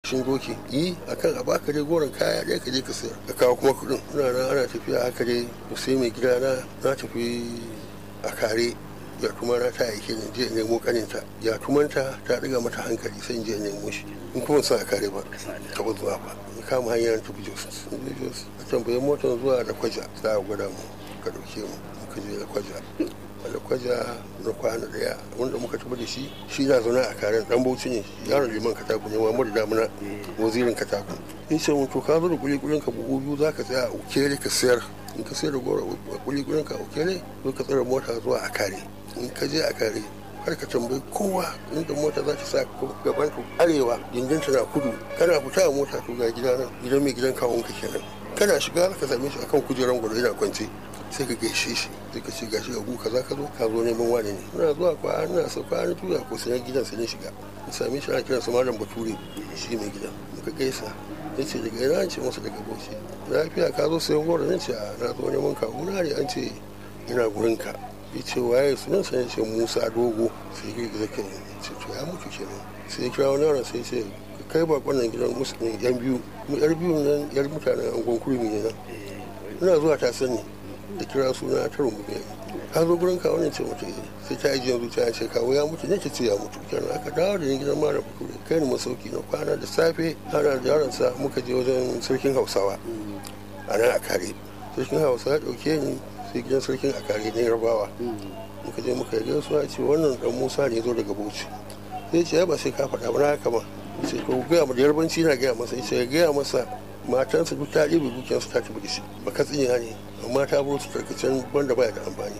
cin doki yi akan a baka dai goron kaya ɗaya ka je ka sayar ka kawo kuma kuɗin ina nan ana tafiya haka dai sai mai gida na na tafi a kare ya kuma na ta aike ni je nemo kaninta ya tumanta ta ɗiga mata hankali sai in je nemo shi in kuma sa a kare ba taɓa zuwa ba in kama hanyar tafi jos jos a tambayi motar zuwa da kwaja za a gwada mu ka ɗauke mu muka je da kwaja da kwaja na kwana daya wanda muka tafi da shi shi na zaune a karen dan bauchi ne yaron liman katako ne wa da damuna wazirin katako ya ce mun to ka zo da kulikulin ka buhu biyu za ka tsaya a ukere ka sayar in ka sayar da gora kulikulin ka a ukere zo ka tsara mota zuwa a kare in ka je a kare kar ka tambayi kowa inda mota za ta sa gaban ka arewa gindinta na kudu kana fita a mota to ga gida nan gidan mai gidan kawon ka kenan kana shiga ka same shi akan kujeran gwado yana kwance sai ka gaishe shi sai ka ce gashi ga guka za ka zo ka zo neman wani ne ina zuwa kwa ina sa kwa na tuya ko sai gidan sai ne shiga in same shi ana kiransa malam bature shi mai gidan muka gaisa ya ce daga ina ce masa daga bauchi lafiya ka zo sayan goro nan ce a na zo neman ka na ne an ce ina gurin ka ya ce waye sunan sa ce musa dogo sai ya girgiza kai ya ce to ya mutu kenan sai ya kira wani yaron sai ya ce kai bakon nan gidan musulmi yan biyu mu yar biyu nan yar mutanen angon kurmi ne nan ina zuwa ta sani da kira suna ta rungume ka zo gurin kawo ne ce mutu sai ta yi yanzu ta ce kawo ya mutu ne ce ce ya mutu kenan aka dawo da ni gidan mara bature kai ni masauki na kwana da safe ana da yaransa muka je wajen sarkin hausawa a nan a kare sarkin hausawa ya dauke ni sai gidan sarkin a kare na yarbawa muka je muka yi gaisuwa ce wannan dan musa ne zo daga bauchi sai ce ya ba sai ka faɗa ba na haka ma sai ko gaya ma da yarbanci na gaya masa sai ya gaya masa matansa duk ta ɗebe dukiyarsu ta tafi da shi ba ka tsinya ne amma ta buru su tarkacen wanda baya da amfani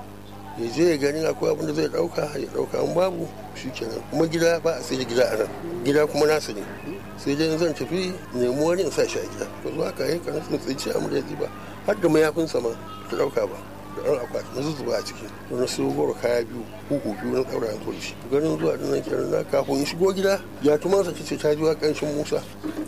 ya je ya gani akwai abin da zai ɗauka ya ɗauka an babu shi kenan kuma gida ba a sai da gida a nan gida kuma nasa ne sai dai zan tafi nemi wani in sa shi a gida ka zo haka yi kan sun tsinci a murya ba har da mayafinsa ma ta ɗauka ba da ɗan akwati na zuzuba a ciki don na siyo goro kaya biyu uku biyu na ɗaura yanzu da shi ganin zuwa ɗin nan kenan na kafin in shigo gida ya tumansa ce ta ji wa ƙanshin musa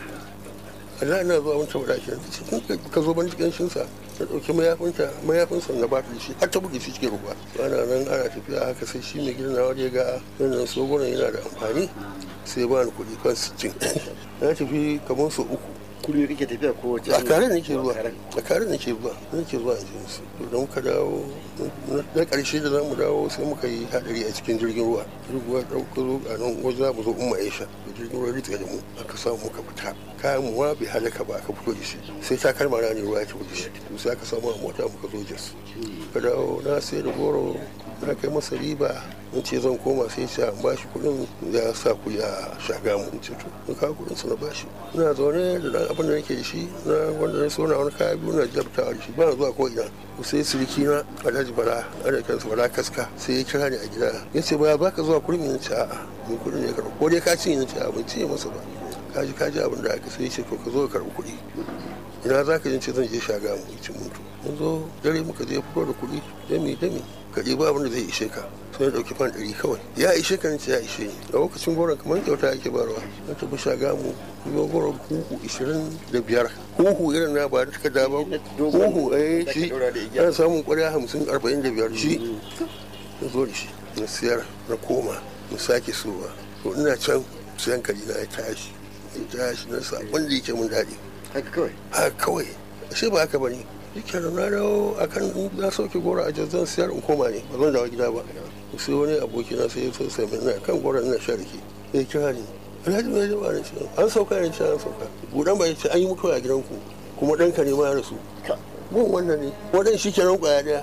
Allah na zuwa wancan wadaki da ce ka zo bani cikin sa na ɗauki mayafinta mayafinsa na bata da shi har ta buge shi cikin ruwa ana nan ana tafiya haka sai shi mai gidan nawa ya ga wannan sogoron yana da amfani sai ba ni kuɗi kan sittin na tafi kamar sau uku kullum kake tafiya ko wace a kare nake zuwa a kare nake zuwa nake zuwa a jikin su to da muka dawo na karshe da zamu dawo sai muka yi hadari a cikin jirgin ruwa jirgin ruwa dauka zo a nan wajen za mu zo umma aisha da jirgin ruwa ritsa da mu aka samu muka fita kayan mu bai halaka ba aka fito da shi sai ta kalma na ne ruwa ya tafi da shi to sai aka samu a mota muka zo jos ka dawo na sai da goro na kai masa riba in ce zan koma sai ce an bashi kuɗin ya sa ku ya shaga mu ce to in kawo kuɗin su na bashi ina zaune da dan abin da nake da shi na wanda na so na wani kaya biyu na jabta da shi ba na zuwa ko ina sai siriki na alhaji bala ana kansa bala kaska sai ya kira ni a gida ya ce ba ba ka zuwa kurmi na ce a'a mun kuɗin ne karɓo ko dai ka ci ni ce a ban ci masa ba kaji kaji abin da aka sai ya ce to ka zo ka karɓi kuɗi ina za ka ce zan je shaga mu ci mutu mun zo dare muka je fito da kuɗi dami dami ka ɗiba abin da zai ishe ka sai ya ɗauki fan ɗari kawai ya ishe ka ce ya ishe ni a lokacin goron kamar kyauta ake barwa na tafi shaga mu kuma goron huhu ishirin da biyar huhu irin na ba da takarda ba huhu eh shi ana samun ƙwarya hamsin arba'in da biyar shi na zo da shi na siyar na koma na sake sowa to ina can sayan kari na ya tashi ya tashi na sabon da yake mun daɗi haka kawai haka kawai ashe ba haka bane yake da na dawo akan na sauke goro a zan siyar in koma ne ba zan dawo gida ba sai wani aboki na sai ya so sai mai kan goro ina sha rake ya kira ni alhaji mai jama'a ne ce an sauka ne ce an sauka budan ba ya ce an yi mutuwa a gidanku kuma ɗanka ne ma ya rasu mun wannan ne wadan shi kenan kwaya daya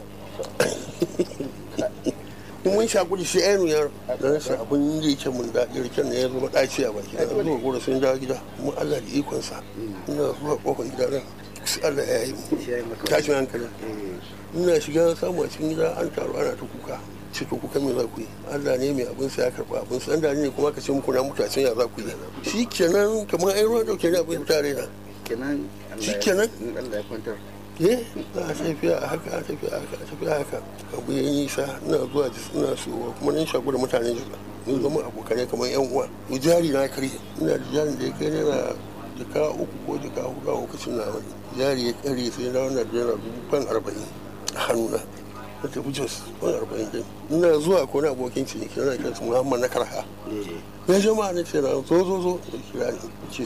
mun sha kudi shi ainihin yaro don sa abin da yake mun daɗi riken ne ya zama ɗaci a baki na zuwa gora sun dawo gida mun Allah da ikonsa ina zuwa kofar gida nan sai Allah ya yi mu tashin hankali ina shiga samu a cikin gida an taru ana ta kuka ce to kuka me za ku yi Allah ne mai abin sa ya karɓa abin sa da ne kuma ka ce muku na mutu a can ya za ku yi shi kenan kamar ai ruwa dauke ne abin tare na kenan shi kenan Allah ya kwantar eh a tafiya a haka a tafiya a haka a tafiya a haka abu ya nisa ina zuwa jis ina so kuma nan shaku da mutane jika mun zama abokanai kamar yan uwa mu jari na kare ina da jarin da ya kai naira jaka uku ko jaka hudu a lokacin na wani jari ya kare sai na wannan naira dubu fan arba'in a hannuna na tafi jos fan arba'in din ina zuwa ko na abokin ciniki na kansu muhammad na karha ya jama'a na ce na zo zo zo ya kira ni ce